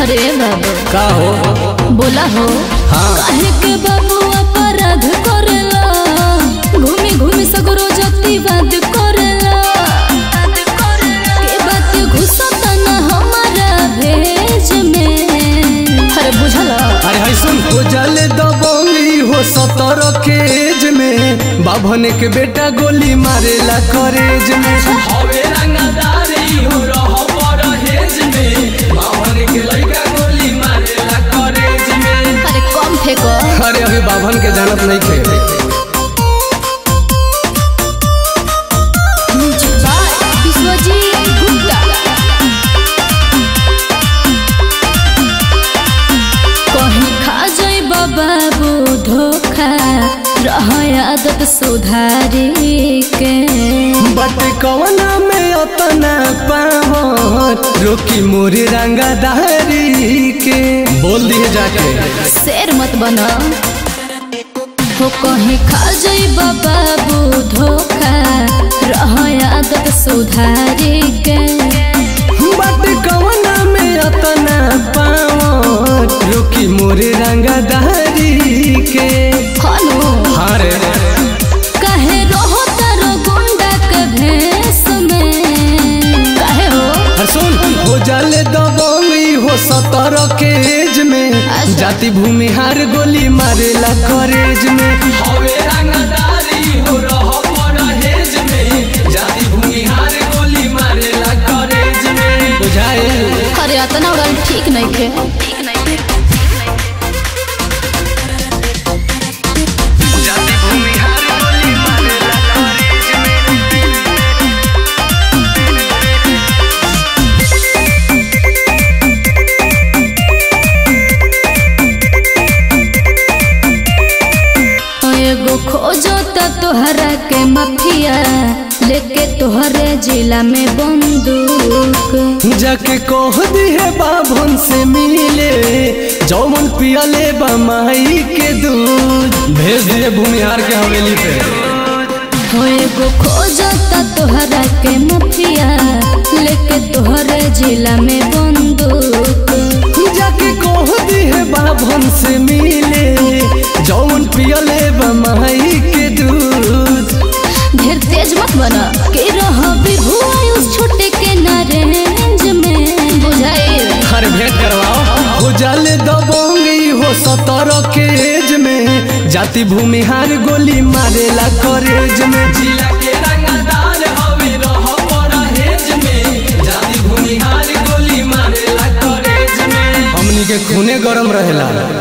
अरे बाबू का हो बोला हो हाँ। काहे के बाबू अपराध करेला घूमी घूमी सगरो जतिवाद करेला के बात घुसत न हमारा भेज में अरे बुझला अरे है सुन हो जाले दबोंगी हो सतर केज में बाभन के बेटा गोली मारेला करेज में हवे रंगदारी हो रह परहेज में बाभन के लइका गोली मारेला करेज में अरे कम फेंको अरे अभी बाभन के जानत नहीं थे विश्वजीत गुप्ता कहीं खा जाई बाबू धोखा रह आदत सुधारी के बट कवना में अतना पावर रोकी मोरे रंगदारी के बोल दिए जाके शेर मत बना हो कहीं खा जाई बाबू धोखा रह आदत सुधारी के बट कवना में अतना पावर रोकी मोरे रंगदारी के हनु हारे कहे रहो तारो गुंडा के भेष में कहे हो हर सुन हो जाले दबंगी हो सतर के एज में अच्छा। जाति भूमि हार गोली मारेला करेज में हवे रंगदारी हो रह परहेज में जाति भूमि हार गोली मारेला करेज में बुझाए अरे अतना उड़ान ठीक नहीं थे ठीक नहीं थे जाति भूमि हार गोली मारेला करेज में एगो खोजो त तोहरा के मफिया लेके तोहरे जिला में बंदूक जाके कह दी है बाभन से मिले जौवन पियले बमाई के दूध भेज दिए भूमिहार के हवेली पे हो एगो खोजो त तोहरा के मफिया लेके तोहरे जिला में बंदूक जाके कह दी है बाभन से मिले जौवन पियले बमाई के दूध ढेर तेज मत बना के रह विभुआ उस छोटे के ना रेंज में बुझाई हर भेंट करवाओ हो जाले दबोंगी हो सतर के एज में जाति भूमिहार गोली मारेला करेज में जिला के रंगदार हवे रह परहेज में जाति भूमिहार गोली मारेला करेज में हमनी के खूने गरम रहेला